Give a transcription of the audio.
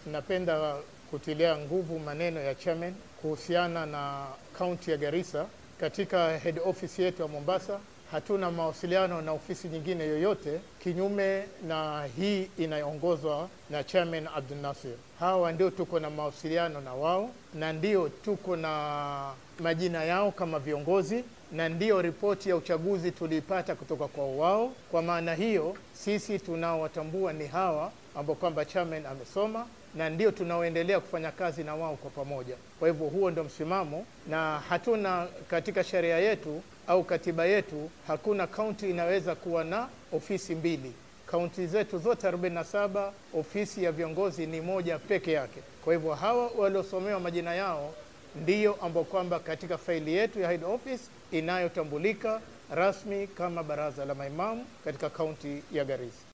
napenda kutilia nguvu maneno ya chairman kuhusiana na kaunti ya Garissa. Katika head office yetu ya Mombasa hatuna mawasiliano na ofisi nyingine yoyote kinyume na hii inayoongozwa na chairman Abdul Nasir. Hawa ndio tuko na mawasiliano na wao na ndio tuko na majina yao kama viongozi na ndio ripoti ya uchaguzi tuliipata kutoka kwa wao. Kwa maana hiyo, sisi tunaowatambua ni hawa ambao kwamba chairman amesoma na ndio tunaoendelea kufanya kazi na wao kwa pamoja. Kwa hivyo huo ndio msimamo, na hatuna katika sheria yetu au katiba yetu, hakuna kaunti inaweza kuwa na ofisi mbili. Kaunti zetu zote 47 ofisi ya viongozi ni moja peke yake. Kwa hivyo hawa waliosomewa majina yao ndiyo ambao kwamba katika faili yetu ya head office inayotambulika rasmi kama baraza la maimamu katika kaunti ya Garissa.